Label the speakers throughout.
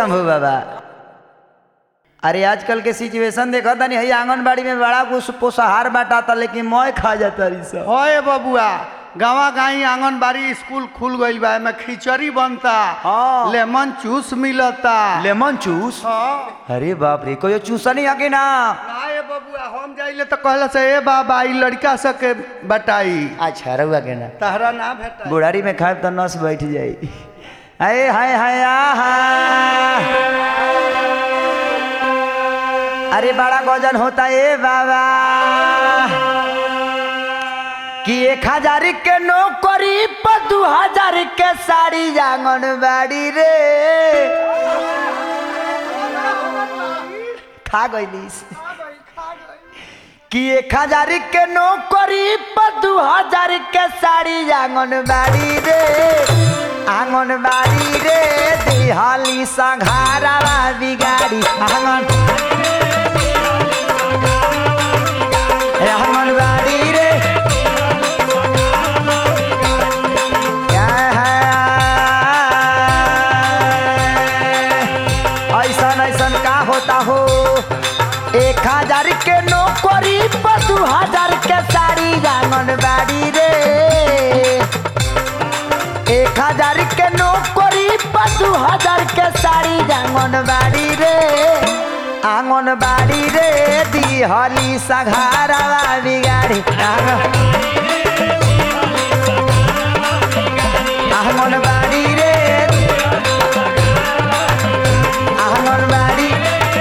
Speaker 1: शंभू बाबा अरे आजकल के सिचुएशन देखा था नहीं आंगनबाड़ी में बड़ा कुछ पोषाहार बांटा लेकिन मैं खा जाता रही सब
Speaker 2: होए बबुआ गाँव गाई आंगनबाड़ी स्कूल खुल गईल बा एमे खिचड़ी बनता
Speaker 1: हाँ।
Speaker 2: लेमन जूस मिलता
Speaker 1: लेमन जूस
Speaker 2: हाँ।
Speaker 1: अरे बाप रे कोई चूसा नहीं आके ना
Speaker 2: ना ये बबुआ हम जाइले तो कहला से ए बाबा ई लड़का सके बताई
Speaker 1: अच्छा रहुआ के ना
Speaker 2: तहरा ना भेटा
Speaker 1: बुढ़ारी में खाए तो नस बैठ जाई हाय हाय हाय आहा अरे बड़ा गजन होता है बाबा कि एक हजार के नौकरी पर दू हजार के साड़ी आंगनबाड़ी रे खा गईलीस कि एक हजार के नौकरी पर दू हजार के साड़ी आंगनबाड़ी रे आंगनबाड़ी रे दिहाली संघारा बिगाड़ी आंगन आंगनबाड़ी रे क्या है ऐसन ऐसन का होता हो एक हजार के नौकरी पर दू हजार के साड़ी आंगनबाड़ी रे एक हजार के नौकरी पर दू हजार के साड़ी आंगनबाड़ी रे आंगनबाड़ी रे दिहली सघारा बिगाड़ी आंगन- आंगनबाड़ी रे आंगनबाड़ी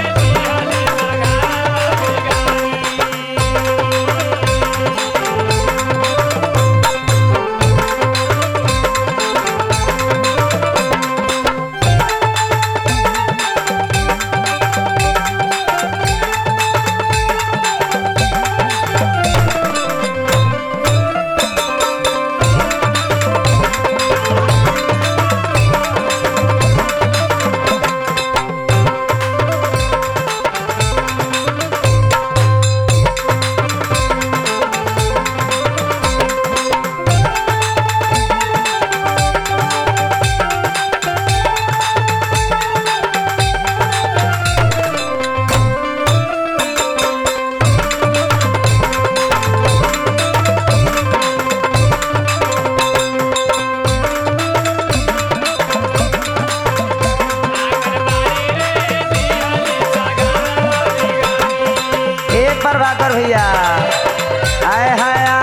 Speaker 1: ए प्रभाकर भैया आय हाय आ।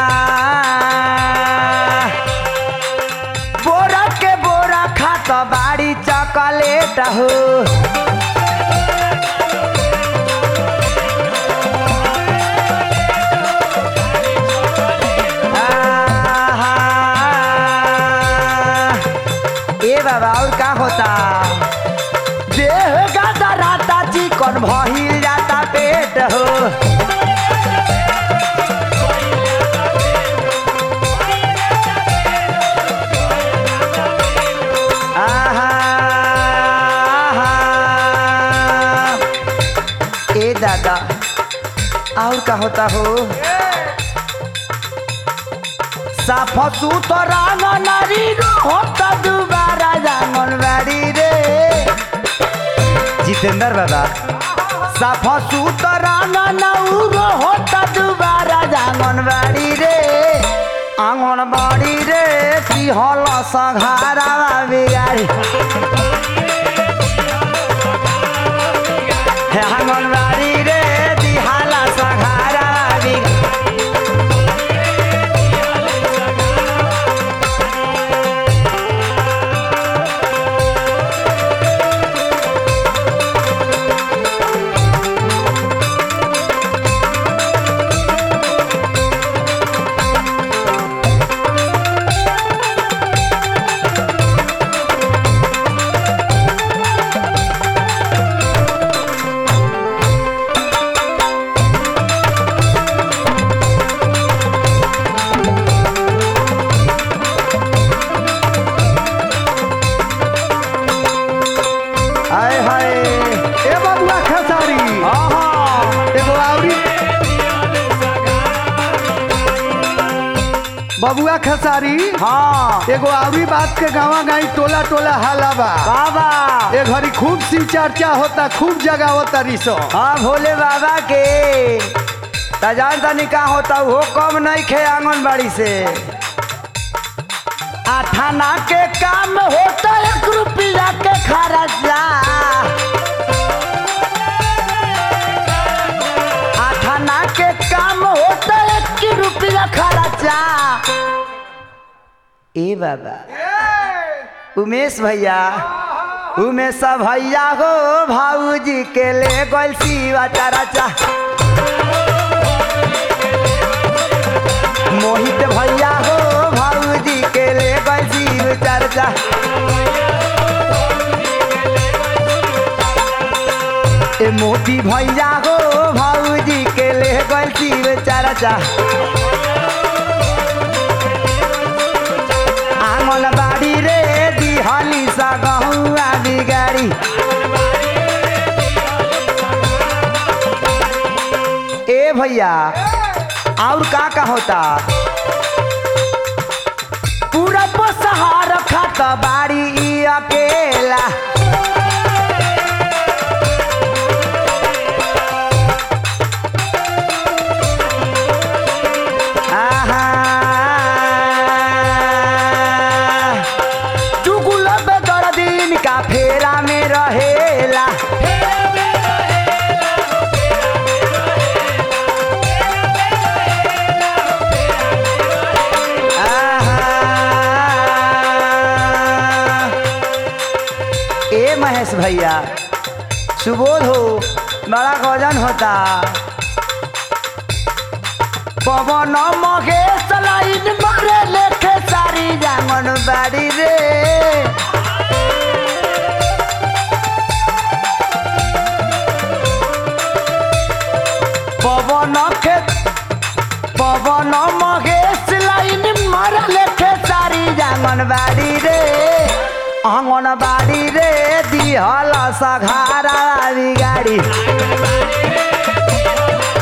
Speaker 1: बोरा के बोरा खात बाड़ी चॉकलेट हो आहा। ए बाबा और का होता देह गादा राता चिकन भहिल जाता पेट हो आहा, आहा। ए दादा और का होता हो साफ सुथरा नारी होता दोबारा आंगनबाड़ी रे जितेंद्र बाबा साफ सुथरा नौरो होता दोबारा आंगनबाड़ी रे आंगनबाड़ी रे की हल सघारा बिगाड़ी हे आंगनबाड़ी रे दिहाला सघारा बिगाड़ी
Speaker 2: बबुआ खसारी
Speaker 1: हाँ
Speaker 2: एगो आवरी बात के गावा गाई टोला टोला हाला बा
Speaker 1: बाबा
Speaker 2: ए घड़ी खूब सी चर्चा होता खूब जगह होता रिसो
Speaker 1: हाँ भोले बाबा के तजान तनी का होता वो कम नहीं खे आंगनबाड़ी से आठाना के काम होता एक रुपया के खर्चा आठाना के काम होता एक रुपया खर्चा ए बाबा उमेश भैया उमेश भैया हो भाऊजी के ले गोल सीवा चराचा मोहित भैया हो भाऊजी के ले गोल सीव चर्चा ए मोती भैया हो भाऊजी के ले गोल सीव चर्चा आंगन बाड़ी रे दिहली सा गहुआ बिगाड़ी ए भैया और का का होता पूरा पसहार खाता बाड़ी ई अकेला आहा चुगुल बेदर दिन का फेरा में रहेला आहा। ए महेश भैया सुबोध हो बड़ा गजन होता पवन महेश लाइन मारे लेखे सारी जांगन बाड़ी रे पवन के पवन महेश लाइन मारे लेखे सारी जांगन बाड़ी रे आंगन बाड़ी रे दिहल सघारा गाड़ी